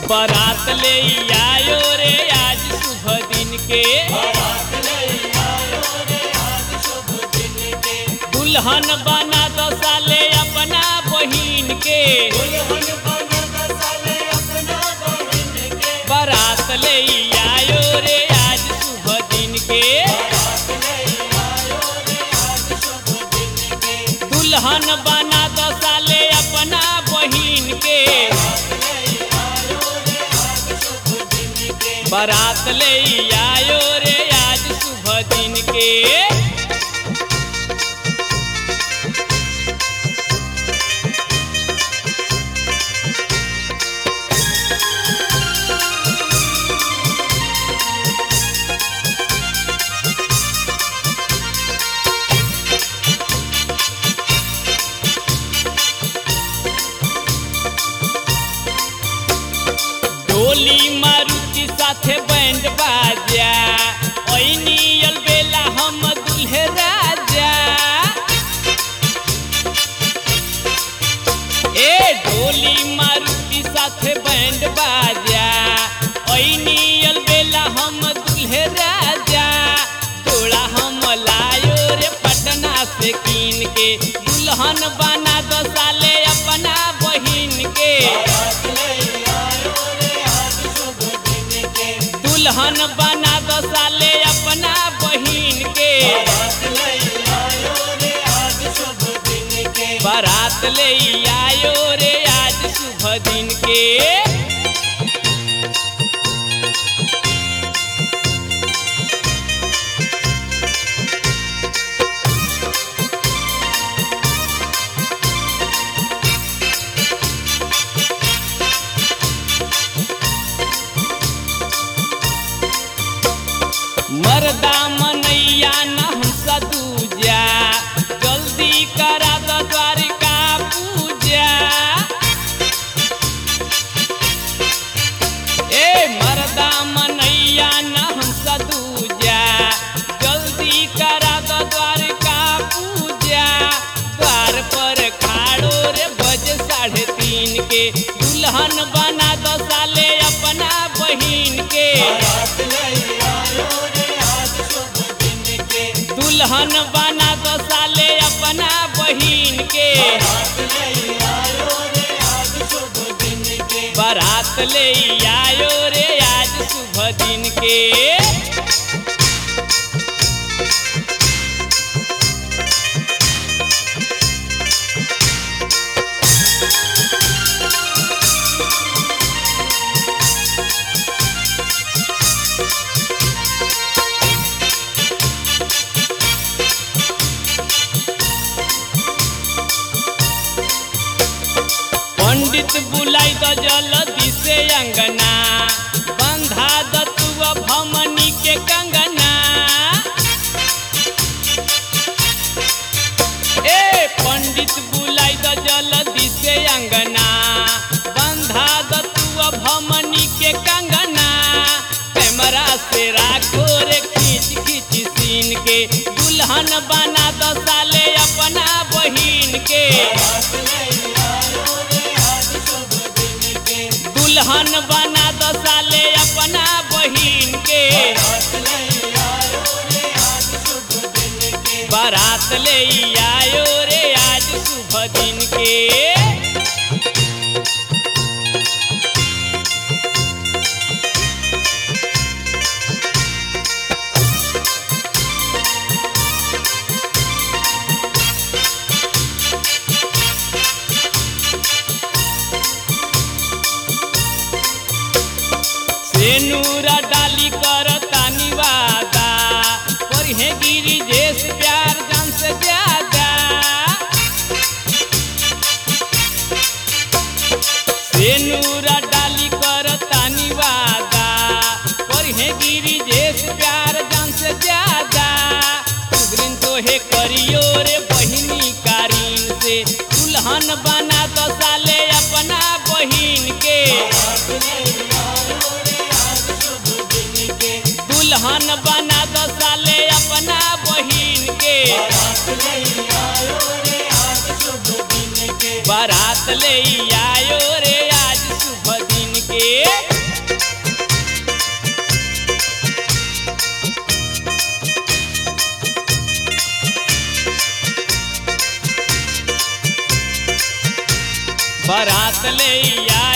बारात ले आयो रे आज शुभ दिन के दुल्हन बना दो साले अपना बहिन के बारात ले आयो रे आज शुभ दिन के दुल्हन बना दो साले अपना बहिन के बारात ले आयो रे आज शुभ दिन के डोली मारुति साथे बैंड बाजा ओइनी अलबेला हम दुल्हे राजा ए डोली मारुति साथे बैंड बाजा ओइनी अलबेला हम दुल्हे राजा थोड़ा हम लायो रे पटना से कीन के दुल्हन बना दो साले अपना बहिन के दुल्हन बना दो साले अपना बहिन के बारात ले आयो रे आज शुभ दिन के मर्दा मनैया न हंसा दूजा जल्दी करा दो द्वारिका पूजा ए मर्दा मनैया न हंसा दूजा जल्दी करा दो द्वारिका पूजा द्वार पर खाड़ो रे बज साढ़े तीन के दुल्हन बना दो साले अपना बहिन के दुल्हन बना दो साले अपना बहिन के बारात ले आयो रे आज शुभ दिन के पंडित बुलाई द जल्दी से अंगना बंधा द तू भमनी के कंगना ए पंडित बुलाई द जल्दी से अंगना बंधा द तू भमनी के कंगना कैमरा से राखो रे खींच खींच सीन के दुल्हन बना दो साले अपना बहिन के दुल्हन बना दो साले अपना बहिन के बारात ले आयो रे आज शुभ दिन के सेनूरा डाली कर तानी वादा पर हे गिरी जेस प्यार जान से ज्यादा सेनूरा डाली कर तानी वादा पर हे गिरी जेस प्यार जान से ज्यादा सुग्रीन तो हे करियो रे बहिनी कारीन से दुल्हन बना दो साले अपना बहिन के दुल्हन बना दो साले अपना बहिन के बारात ले आयो रे आज शुभ दिन के बारात ले